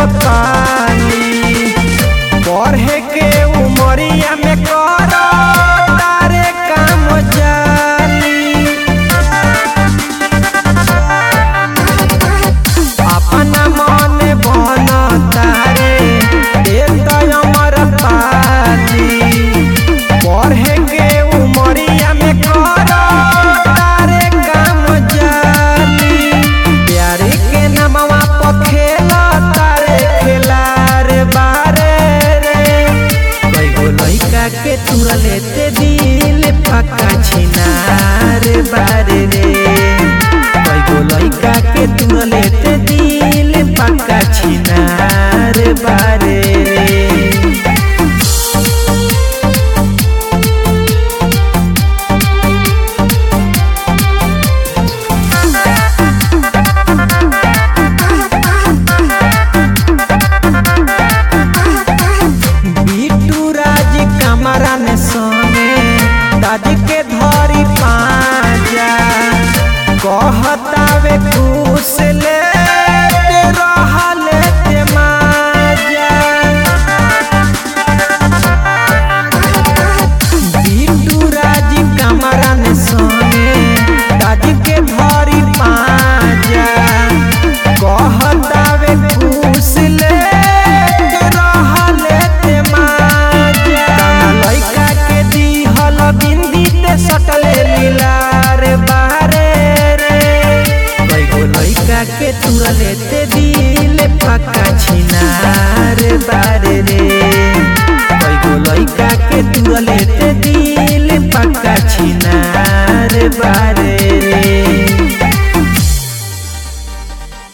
पानी पढ़े के उमरिया में कर तारे काम जाली अपना मन बन तारे एक अमर पाली पढ़े के उमरिया में कर तारे काम जाली प्यारे के नमवा पखेल तारे खेलार बारे रे कईगो लइका के तुरा लेते दिल पक्का छिनार बारे रे कईगो लइका के तुरा लेते दिल पक्का छिनार बारे रे बिटू राज कमरा में सोने दादी के धरी पाजा कहतावे खुश ले रहले ते माजा बिटू राज कमरा में सोने दादी के धरी पाजा कहतावे खुश ले रहले ते माजा ताना लइका के दिहल बिंदी ते सटले लीलार बारे रे कईगो लइका के तुरले ते दिल पक्का छिनार बारे रे कईगो लइका के तुरले ते दिल पक्का छिनार बारे